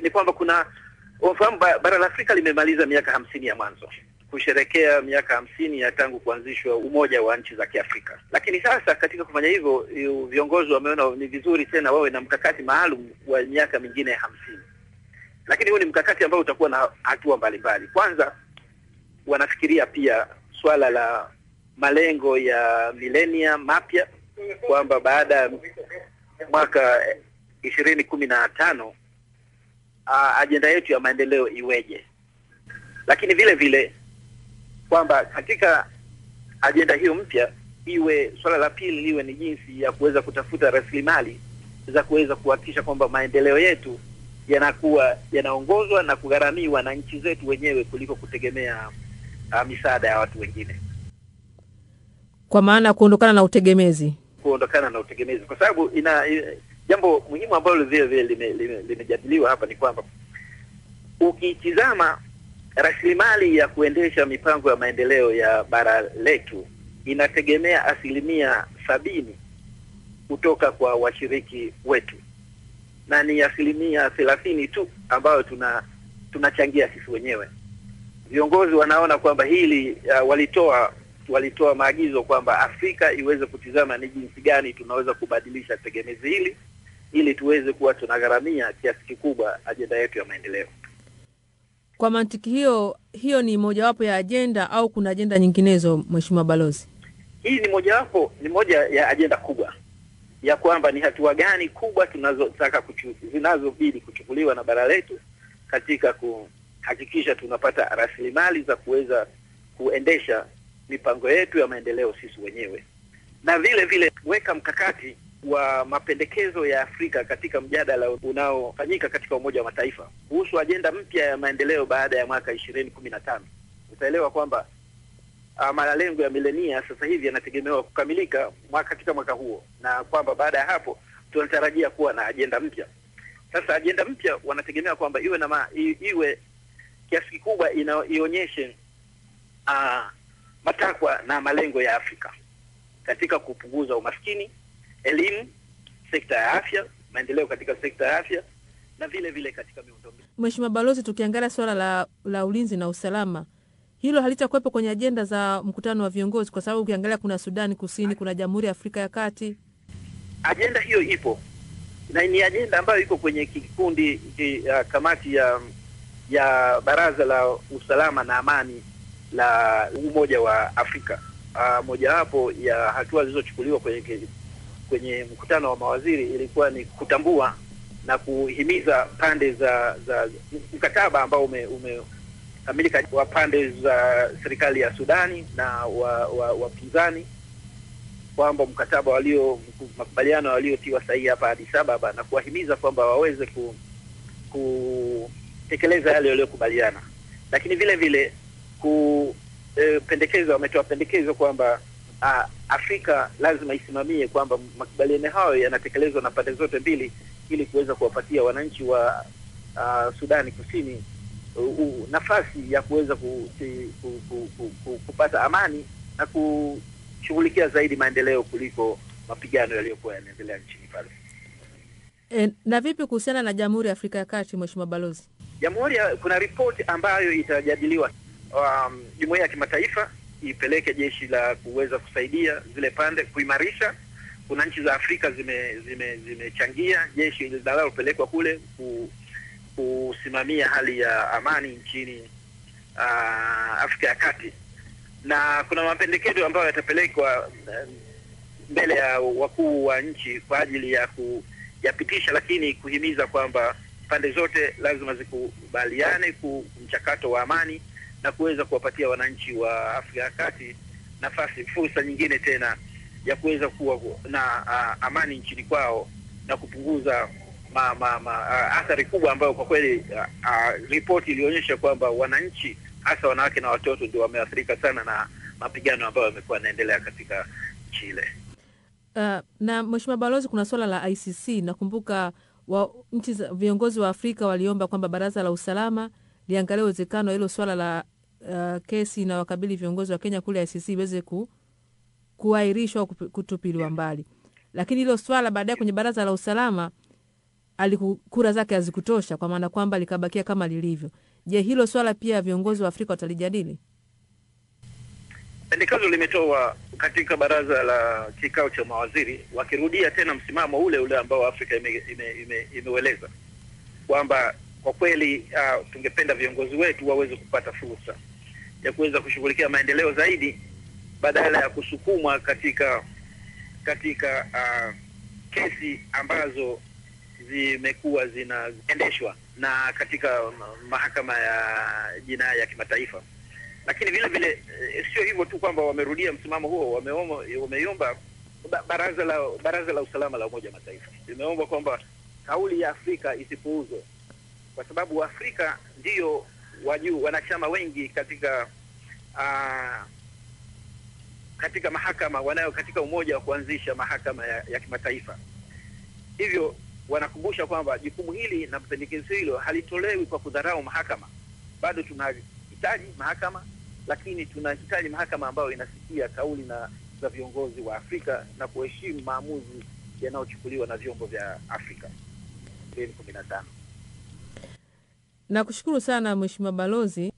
ni kwamba kuna unafahamu, ba- bara la Afrika limemaliza miaka hamsini ya mwanzo kusherekea miaka hamsini ya tangu kuanzishwa umoja wa nchi za Kiafrika. Lakini sasa katika kufanya hivyo, yu- viongozi wameona ni vizuri tena wawe na mkakati maalum wa miaka mingine hamsini. Lakini huu ni mkakati ambao utakuwa na hatua mbalimbali. Kwanza wanafikiria pia swala la malengo ya milenia mapya kwamba baada ya mwaka ishirini kumi na tano uh, ajenda yetu ya maendeleo iweje, lakini vile vile kwamba katika ajenda hiyo mpya iwe swala la pili liwe ni jinsi ya kuweza kutafuta rasilimali za kuweza kuhakikisha kwamba maendeleo yetu yanakuwa yanaongozwa na kugharamiwa na nchi zetu wenyewe kuliko kutegemea uh, misaada ya watu wengine, kwa maana ya kuondokana na utegemezi. kuondokana na utegemezi, kwa sababu ina, ina jambo muhimu ambalo vile vile lime- lime- limejadiliwa hapa ni kwamba ukitizama rasilimali ya kuendesha mipango ya maendeleo ya bara letu inategemea asilimia sabini kutoka kwa washiriki wetu na ni asilimia thelathini tu ambayo tuna tunachangia sisi wenyewe. Viongozi wanaona kwamba hili uh, walitoa walitoa maagizo kwamba Afrika iweze kutizama ni jinsi gani tunaweza kubadilisha tegemezi hili ili tuweze kuwa tunagharamia kiasi kikubwa ajenda yetu ya maendeleo. Kwa mantiki hiyo, hiyo ni mojawapo ya ajenda au kuna ajenda nyinginezo, Mheshimiwa Balozi? Hii ni mojawapo ni moja ya ajenda kubwa ya kwamba ni hatua gani kubwa tunazotaka kuchu, zinazobidi kuchukuliwa na bara letu katika kuhakikisha tunapata rasilimali za kuweza kuendesha mipango yetu ya maendeleo sisi wenyewe, na vile vile weka mkakati wa mapendekezo ya Afrika katika mjadala unaofanyika katika Umoja wa Mataifa kuhusu ajenda mpya ya maendeleo baada ya mwaka ishirini kumi na tano. Utaelewa kwamba uh, malengo ya milenia sasa hivi yanategemewa kukamilika mwaka katika mwaka huo, na kwamba baada ya hapo tunatarajia kuwa na ajenda mpya. Sasa ajenda mpya wanategemea kwamba iwe na ma, i, iwe kiasi kikubwa ina, ionyeshe uh, matakwa na malengo ya Afrika katika kupunguza umaskini, elimu, sekta ya afya, maendeleo katika sekta ya afya na vile vile katika miundombinu. Mheshimiwa Balozi, tukiangalia suala la, la ulinzi na usalama, hilo halitakuwepo kwenye ajenda za mkutano wa viongozi, kwa sababu ukiangalia kuna Sudani Kusini, kuna Jamhuri ya Afrika ya Kati. Ajenda hiyo ipo na ni ajenda ambayo iko kwenye kikundi ki, uh, kamati ya ya Baraza la Usalama na Amani la Umoja wa Afrika. Uh, mojawapo ya hatua zilizochukuliwa kwenye ki- kwenye mkutano wa mawaziri ilikuwa ni kutambua na kuhimiza pande za za mkataba ambao ume, ume kamilika wa pande za serikali ya Sudani na wa wa wapinzani kwamba mkataba walio makubaliano waliotiwa sahihi hapa Addis Ababa na kuwahimiza kwamba waweze ku kutekeleza yale waliokubaliana, lakini vile vile ku e, pendekezo wametoa pendekezo kwamba a, Afrika lazima isimamie kwamba makubaliano hayo yanatekelezwa na pande zote mbili ili kuweza kuwapatia wananchi wa a, Sudani Kusini u, u, nafasi ya kuweza ku, ku, ku, ku, ku, ku, kupata amani na kushughulikia zaidi maendeleo kuliko mapigano yaliyokuwa yanaendelea nchini pale. E, na vipi kuhusiana na Jamhuri ya Afrika ya Kati, Mheshimiwa Balozi? Jamhuri ya kuna ripoti ambayo itajadiliwa um, jumuiya ya kimataifa ipeleke jeshi la kuweza kusaidia zile pande kuimarisha. Kuna nchi za Afrika zime zime zimechangia jeshi linalopelekwa kule ku, kusimamia hali ya amani nchini uh, Afrika ya Kati, na kuna mapendekezo ambayo yatapelekwa uh, mbele ya wakuu wa nchi kwa ajili ya kuyapitisha, lakini kuhimiza kwamba pande zote lazima zikubaliane ku mchakato wa amani na kuweza kuwapatia wananchi wa Afrika ya Kati nafasi, fursa nyingine tena ya kuweza kuwa na uh, amani nchini kwao na kupunguza ma, ma, ma, uh, athari kubwa ambayo kwa kweli uh, uh, ripoti ilionyesha kwamba wananchi hasa wanawake na watoto ndio wameathirika sana na mapigano ambayo yamekuwa yanaendelea katika nchi ile. Uh, na Mheshimiwa Balozi, kuna swala la ICC. Nakumbuka wa, nchi za viongozi wa Afrika waliomba kwamba Baraza la Usalama liangalia uwezekano hilo swala la uh, kesi na wakabili viongozi wa Kenya kule ICC iweze ku, kuahirishwa au kupi- kutupiliwa mbali, lakini hilo swala baadaye kwenye Baraza la Usalama aliku, kura zake hazikutosha, kwa maana kwamba likabakia kama lilivyo. Je, hilo swala pia viongozi wa Afrika watalijadili? Pendekezo limetoa katika baraza la kikao cha mawaziri, wakirudia tena msimamo ule ule ambao Afrika imeueleza ime, ime, imeueleza kwamba kwa kweli uh, tungependa viongozi wetu waweze kupata fursa ya kuweza kushughulikia maendeleo zaidi badala ya kusukumwa katika katika uh, kesi ambazo zimekuwa zinaendeshwa na katika mahakama ya jinai ya kimataifa. Lakini vile vile eh, sio hivyo tu kwamba wamerudia msimamo huo, wameomba wameomba ba- baraza la baraza la usalama la Umoja wa Mataifa limeomba kwamba kauli ya Afrika isipuuzwe kwa sababu Afrika ndiyo wajuu wanachama wengi katika uh, katika mahakama wanayo katika umoja wa kuanzisha mahakama ya, ya kimataifa. Hivyo wanakumbusha kwamba jukumu hili na pendekezo hilo halitolewi kwa kudharau mahakama. Bado tunahitaji mahakama, lakini tunahitaji mahakama ambayo inasikia kauli na za viongozi wa Afrika na kuheshimu maamuzi yanayochukuliwa na vyombo vya Afrika. kumi na tano. Nakushukuru sana Mheshimiwa Balozi.